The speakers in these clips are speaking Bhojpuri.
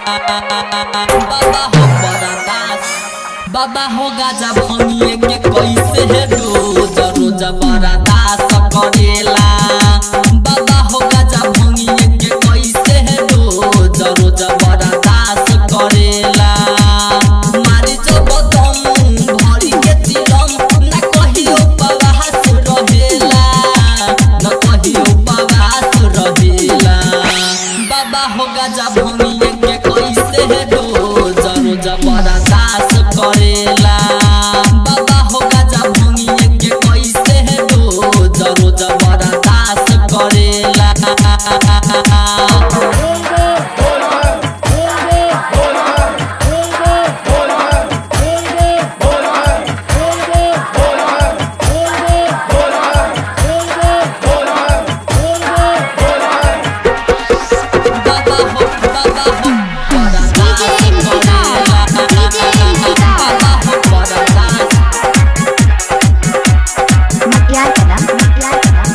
बाबा हो बरदास बाबा हो गाजा भंगिए के कैसे है रोज रोज बरदास करेला बाबा हो गाजा भंगिए के कैसे है रोज रोज बरदास करेला मारी जब दम भरी के चिलम ना कहियो पवास रहेला न कहियो पवास रहेला बाबा हो गाजा भंगिए के कैसे है रोज रोज बरदास करेला बाबा हो गाजा भंगिए के कैसे है रोज रोज बरदास करेला बाबा हो बाबा हो बरदास करेला बाबा हो बरदास मटियार कला मटियार कला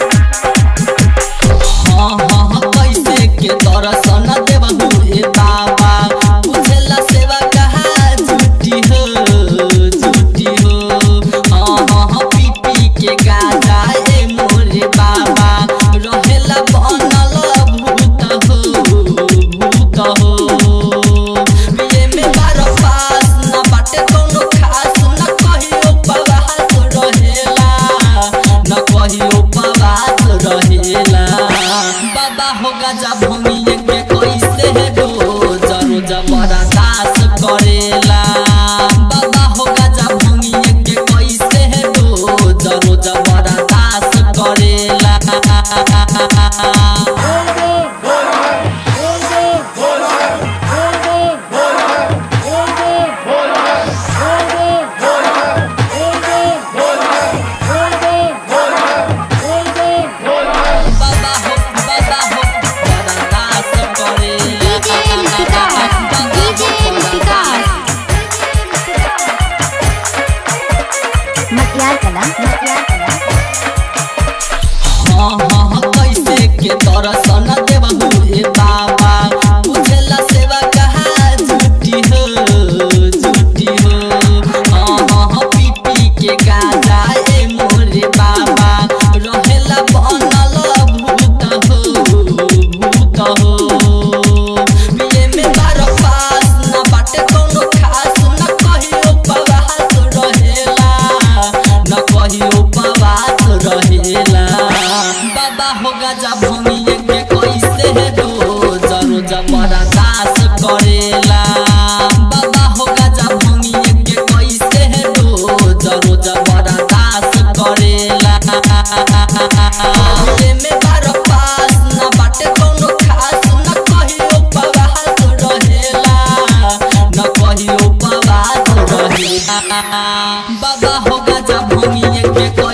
हाँ हाँ हाँ कैसे के दर्शन देबहु हे बाबा बुझला सेवा कहा झूठी हो झूठी हो हाँ हाँ हाँ पी पी के गाजा ए मोरे बाबा रहेला बनल भूत हो भूत हो ये में बार पास ना बाटे कोनो खास ना कहियो पवास रहेला न कहियो पवास रहेला बाबा हो गजा भूमिए के कैसे है रोज रोज बरदास करेला बाबा हो गजा भूमिए के कैसे है रोज रोज बरदास करेला बाबा हो बाबा हो बरदास करेला डीजे निशिकास डीजे निशिकास मटियार कला मटियार कला हाँ हाँ हाँ कैसे के दर्शन देबहु हे बाबा बुझला सेवा कहा झूठी हो झूठी हो हाँ हाँ हाँ पी पी के गाजा ए मोरे बाबा रहेला बनल भूत हो भूत हो ये में बार पास ना बाटे कोनो खास ना कहियो पवास रहेला न कहियो पवास रहेला बाबा हो गजा भूमिए के कैसे है रोज रोज बरदास करेला बाबा हो गजा भूमिए के कैसे है रोज रोज बरदास करेला ये में बार पास ना बाटे कोनो खास ना कहियो पवास रहेला न कहियो पवास रहेला बाबा हो गजा भूमिए के